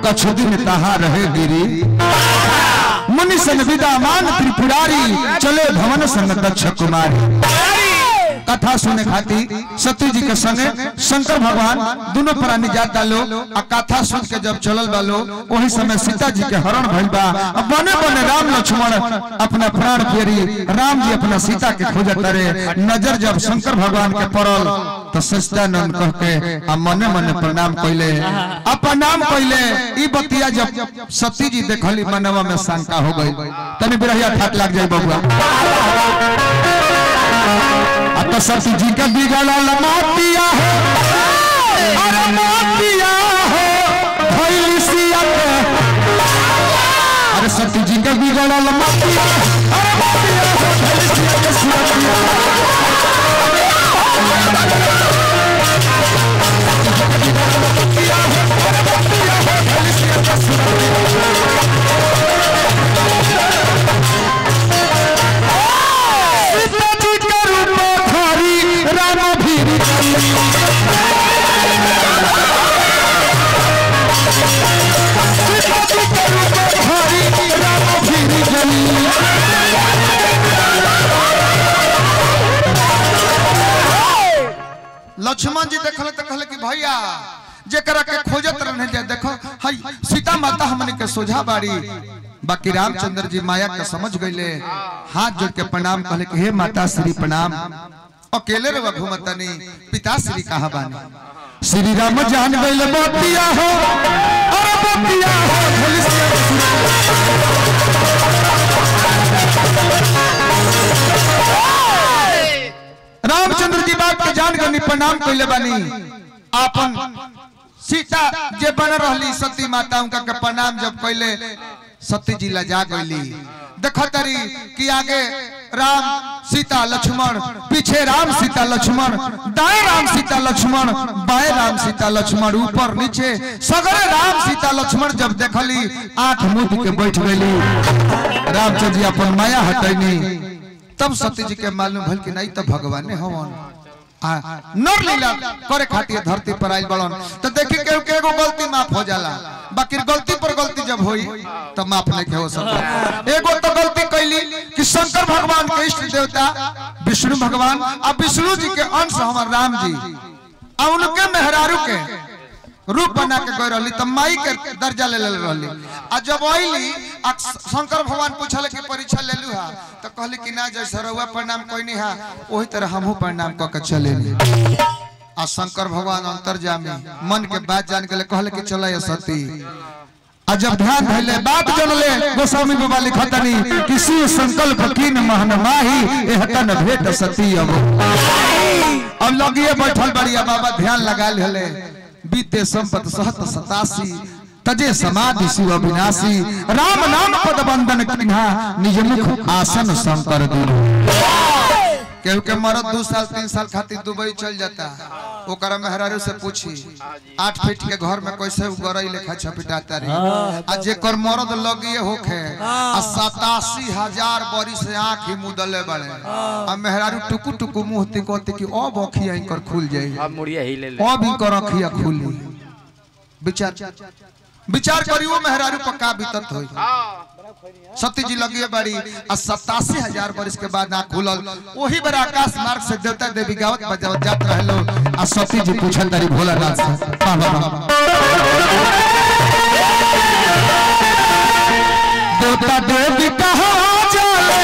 कछु दिन तहा रहे गिरी मुनि सन विदा मान त्रिपुरारी चले भवन संग दक्ष कुमारी कथा सुने खाती सती जी के संगे शंकर भगवान दोनों प्राणी जाता लो आ कथा सुन के जब चलल बालो वही समय सीता जी के हरण भइल बा अब बने बने राम लक्ष्मण अपना प्राण फेरी राम जी अपना सीता के खोजत रहे नजर जब शंकर भगवान के पड़ल तो सच्चिदानंद कह के आ मने मने प्रणाम कइले आ प्रणाम कइले ई बतिया जब सती जी देखली मनवा में शंका हो गई तनी बिरहिया ठाक लग जाई बबुआ अब तो सती जी का बिगड़ल मातिया हो अरे मातिया हो भइल सिया के अरे सती जी का बिगड़ल मातिया अरे मातिया हो भइल सिया के सिया सीता जी के रूप धारी राम भीरी सीता जी के रूप धारी राम भीरी जली लक्ष्मण जी देखल तो कहले कि भैया जेकरा के खोजत रहने जाए देखो हई सीता माता हमने के सोझा बाड़ी बाकी रामचंद्र जी माया के समझ गईले हाथ जोड़ के प्रणाम कहले कि हे माता श्री प्रणाम अकेले रह घूमतनी पिता श्री कहा बानी श्री राम जान गईले बतिया हो अरे बतिया हो भोली सिया रामचंद्र जी बात के जान गनी प्रणाम कइले बानी आपन सीता जे बन रहली सती माता उनका के प्रणाम जब कइले सती जी लजा गईली देखो तरी कि आगे राम सीता लक्ष्मण पीछे राम सीता लक्ष्मण दाएं राम सीता लक्ष्मण बाएं राम सीता लक्ष्मण ऊपर नीचे सगरे राम सीता लक्ष्मण जब देखली आंख मुद के बैठ गईली रामचंद्र जी अपन माया हटैनी तब सत्य जी के मालूम भल कि नहीं तो भगवान ने हवन आ नर लीला करे खातिर धरती पर आइल बड़न तो देखी के के एगो गलती माफ हो जाला बाकी गलती पर गलती जब होई तो माफ नहीं के हो सकता एगो तो गलती कैली कि शंकर भगवान के इष्ट देवता विष्णु भगवान आ विष्णु जी के अंश हमर राम जी आ उनके मेहरारू के रूप बना के गई रहली तब माई के दर्जा ले ले रहली आ जब आईली आ शंकर भगवान पूछले कि परीक्षा ले लू हा तो कहली कि ना जैसे रउआ प्रणाम कोई नहीं हा वही तरह हमहू प्रणाम क के चले आ शंकर भगवान अंतर्जामी मन के बात जान के कहले कि चला ये सती आ जब ध्यान धैले बात जनले गोस्वामी बाबा लिखतनी किसी संकल्प कीन महन माही एहतन भेट सती अब अब लगिए बैठल बढ़िया बाबा ध्यान लगा ले बीते संपत सहत सतासी तजे समाधि शिव विनाशी राम नाम पद बंदन किन्हा निज मुख आसन शंकर दुनु केहू के मरद दू साल तीन साल खातिर दुबई चल जाता ओकरा मेहरारू से पूछी आठ फीट के घर में कैसे उगरई लेखा छपिटाता रही आ जेकर मरद लगिए होखे आ सतासी हजार बरी से आंख ही मुदले बड़े आ मेहरारू टुकु टुकु मुंह तिकोते कि अब अखिया इनकर खुल जाई अब मुड़िया ही ले ले अब इनकर अखिया खुली विचार विचार करियो मेहरारू पर का बीतत होई सती जी लगिए बाड़ी आ सतासी हजार वर्ष के बाद आँख खुलल वही बेर आकाश मार्ग से देवता देवी गावत बजावत जात रहलो आ सती जी पूछल तारी भोलानाथ से वाह, वाह, वाह। देवता देवी कहाँ जाले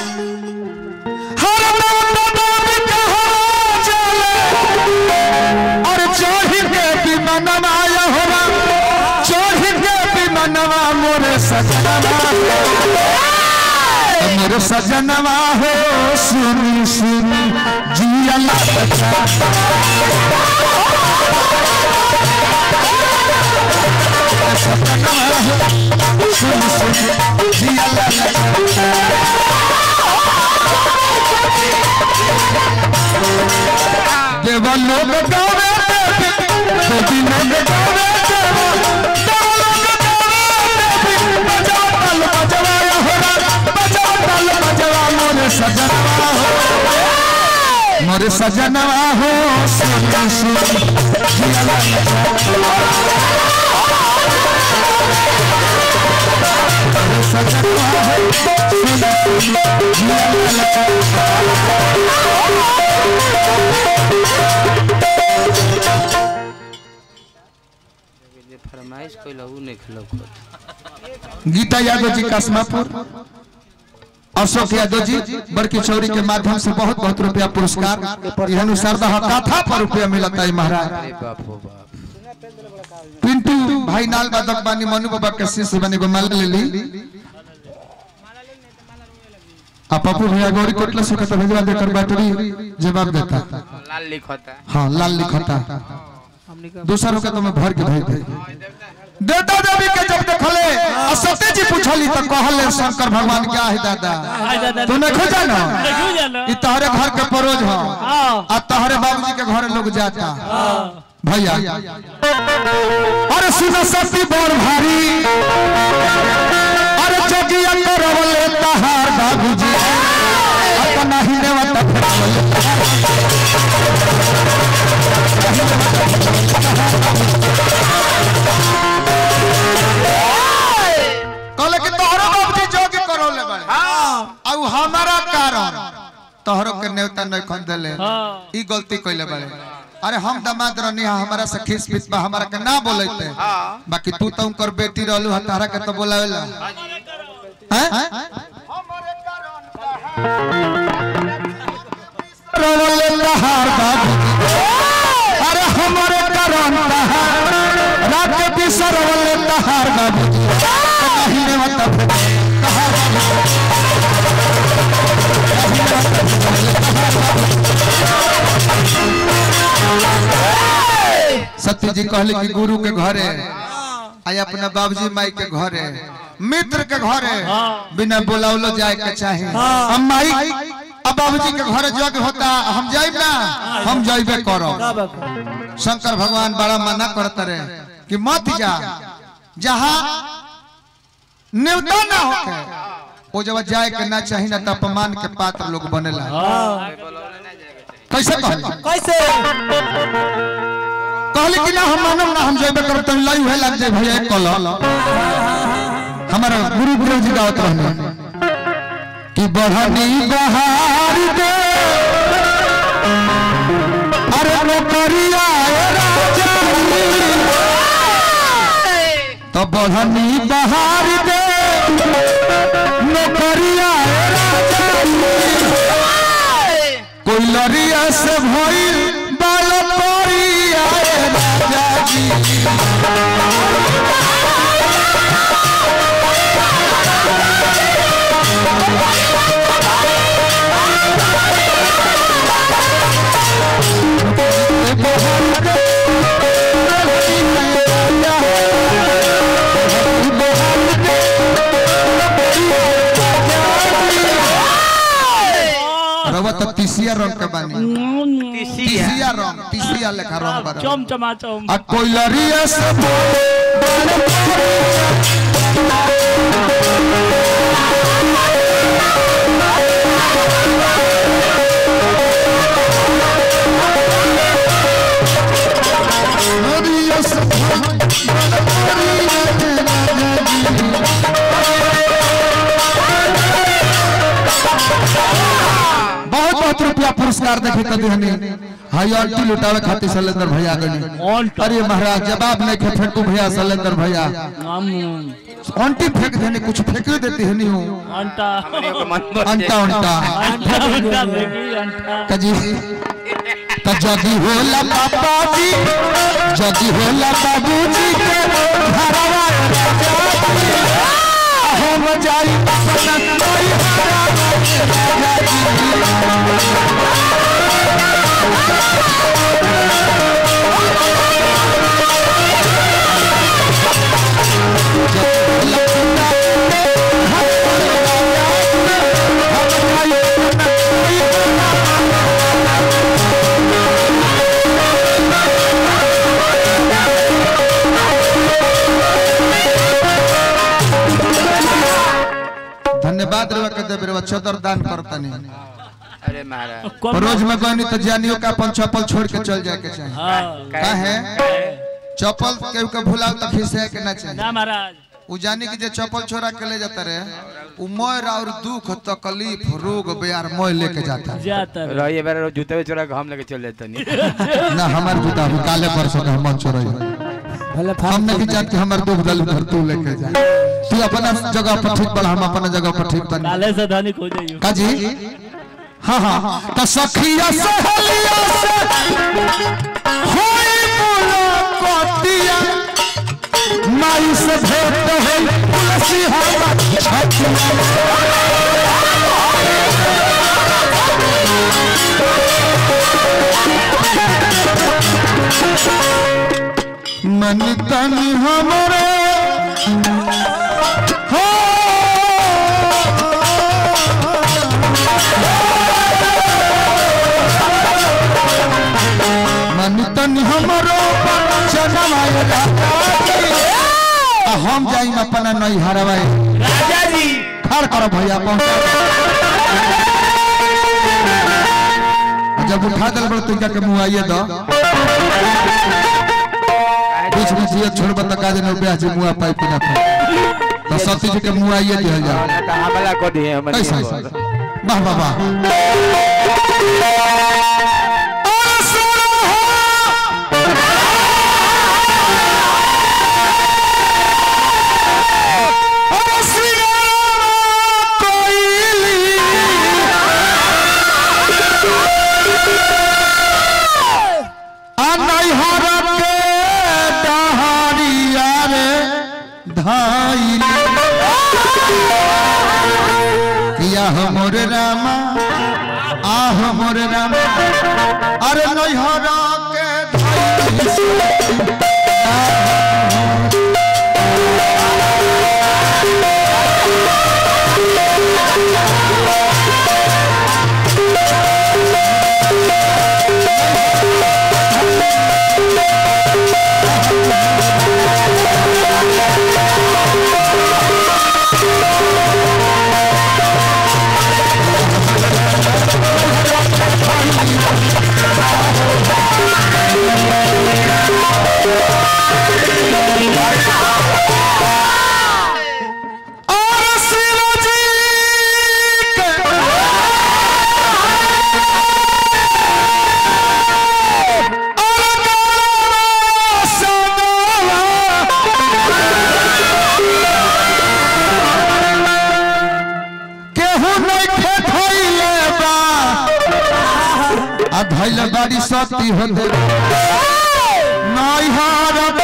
हर देवता देवी कहाँ जाले और चढ़ी के विमानमा यहोवा चढ़ी के विमानमा मोरे सजनवा मोरे सजनवा हो सुनी सुनी जिया बचा सजनवा हो सुनी सुनी जिया बचा देवलोक गावे देवी लोक गावे देवलोक गावे देवी बजाओ ताल बजवा होरा बजाओ ताल बजवा मोरे सजनवा हो मोरे सजनवा हो सुन सुन जिया जे फरमाइश कइला उ नहीं खेलो खुद गीता यादव जी कासमापुर अशोक यादव जी बड़की चौरी के माध्यम से बहुत बहुत रुपया पुरस्कार यहनु शारदा कथा पर रुपया मिलता है महाराज अरे बाप हो बाप पिंटू भाई नाल बादक बानी मनु बाबा के शिष्य बने गो माला ले ली आ पप्पू भैया गौरी कोटला से कत भेजवा देकर बैटरी जवाब देता लाल लिखता हाँ लाल लिखता हमने का दूसरों का तो मैं भर के भेज दे देवता देवी के जब देखले आ सत्य जी पूछली तो कहले शंकर भगवान क्या है दादा हाय दादा तू नहीं खोजा ना देखो जानो ई तहरे घर के परोज हो हां आ तहरे बाबूजी के घर लोग जाता भैया अरे सुनो सती बोर भारी अरे जोगिया करवले तहार बाबूजी अपना ही नेवता फेरवले कहले कि तोहरो बाबूजी जोगी करवले बड़े आ उ हमारा कारण तोहरो के नेवता नहीं खन देले हां ई गलती कइले बाड़े अरे हम दामाद रहनी हा हमारा से खीस पीस बा हमारा के ना बोलैते बाकी तू तो उनकर बेटी रहलू हा तारा के तो बोलावेला हैं रोवले लहार बाबू अरे हमारे कारण तहार रात के बिसर रोवले लहार बाबू नहीं रे मतलब सत्य जी कहले कि गुरु के घरे आई अपना बाबूजी माई के घरे मित्र के घरे बिना बुलावलो जाए के चाहे हम माई अब बाबूजी के घरे जग होता हम जाइब ना हम जाइबे करो शंकर भगवान बड़ा मना करते रहे कि मत जा जहाँ न्यूनता ना होके वो जब जाए के ना चाही ना तो अपमान के पात्र लोग बनेला कैसे कहले कैसे कहले कि ना हम मानम ना हम जेबे करब तो लाई है लग जाए भैया एक कल हमारा गुरु गुरु जी गावत रहने कि बढ़नी बहार दे अरे नौकरिया ए राजा तो बढ़नी बहार दे नौकरिया ए राजा कोई लरिया से भइल बाल परिया ए राजा जी रवा तो तीसिया रंग के बानी तीसिया रंग तीसिया लेखा रंग बा चम चमा चम आ कोई लरिया से भइल लरिया से भइल बहुत बहुत रुपया पुरस्कार देखे कदी हनी हाई अल्टी लुटावे खातिर सलेंदर भैया गनी अरे महाराज जवाब नहीं खे फेंकू भैया सलेंदर भैया अंटी फेंक देने कुछ फेंक देती है नहीं हूँ अंटा अंटा अंटा अंटा देखी अंटा कजी त जगी होला पापा जी जगी होला बाबूजी के घरवा राजा जी। हम जाई अपना कोई हरा धन्यवाद रेवा के देव रेवा चदर दान करतनी अरे महाराज रोज में गनी तो जानियो का अपन चप्पल छोड़ के चल जाए के चाहिए हाँ का है चप्पल केहू के भुलाओ तो खिसे के ना चाहिए ना महाराज उ जानी कि जे चप्पल छोड़ा के ले जाता रहे उ मोर और दुख तकलीफ रोग बेयार मोय लेके जाता है जाता रहे। रही बार जूते में चोरा के हम लेके चल जाते नहीं ना हमार जूता अभी काले परसों के हम चोरई भले हम नहीं चाहते हमारे दुख दल उधर तू लेके जा तू अपना जगह पर ठीक बना हम अपना जगह पर ठीक बना काले से धनी खो जाइयो काजी हाँ हाँ तो सखिया सहेलिया से होई मुलाकातिया माई से भेंट होई तुलसी हवा छठिया मन तन हमरे हो मन तन हमरो जनमाय आ हम जाई अपना नहीं हरवाए राजा जी खड़ करो भैया पहुंचा दो। जब उठा दल बड़ तुम के मुंह आइए दो बीच में जिया छोड़ बता का देने ब्याह जी मुंह पाई पिना पाई तो सती जी के मुंह आइए दिया जा हमला को दिए हमर कैसा ऐसा वाह वाह वाह किया हमर रामा आह मोर रामा अरे नैहरा के धाई और शिवजी के केहू नहीं खेत होइले बा आ धैल बाड़ी सती होते नहीं हारब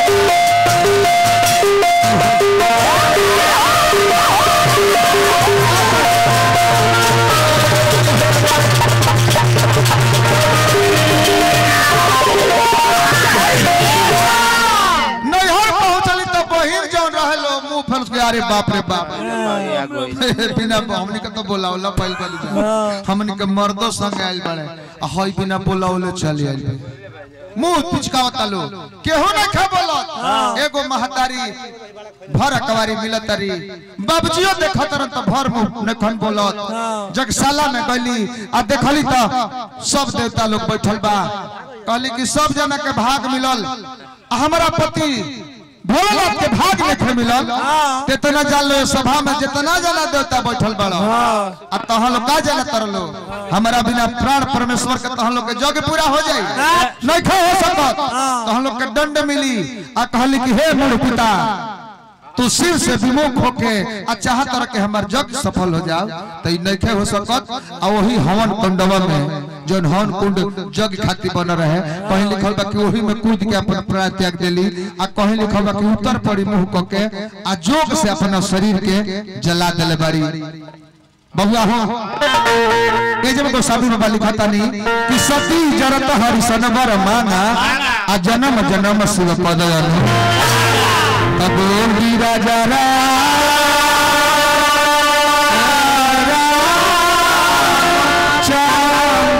नैहर पहुंचली तो बहिन जौन रहलो मुंह फैल के अरे बाप रे बाप बिना हमनी के तो बोलावला पहल पहली जा हमनी के मर्दो संग आइल बड़े आ हई बिना बोलावले चली आइल बड़े। मुंह पिचकावता लो केहू ना खा बोलत एगो महतारी भर अकवारी मिलतरी बाबजियो देखत रहन त भर मुंह नखन बोलत जगशाला में गली आ देखली त सब देवता लोग बैठल बा कहली कि सब जना के भाग मिलल आ हमरा पति भोलेनाथ के भाग में मिलल तेतना जान लो सभा में जितना जना देवता बैठल बड़ा आ तहन लोग का जना तरलो हमारा बिना प्राण परमेश्वर के तहन लोग के जग पूरा हो जाई नहीं खा हो सकत तहन लोग के दंड मिली आ कहली कि हे मूल पिता तू शिव से विमुख होके आ चाहत रह के हमार जग सफल हो जाओ तो ई नहीं हो सकत आ वही हवन कुंडवा में जौन हवन कुंड जग खातिर बन रहे कहीं लिखल बा कि वही में कूद के अपन प्राण त्याग देली आ कहीं लिखल बा कि उत्तर पड़ी मुंह क के आ जोग से अपना शरीर के जला देले बाड़ी बबुआ हो ये जब को साधु बाबा लिखता नहीं कि सती जरत हरि सनबर मांगा आ जन्म जन्म शिव पद अनु तब वीरा जरा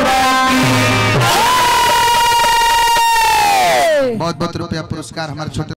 बहुत बहुत रुपया पुरस्कार हमारे छोटे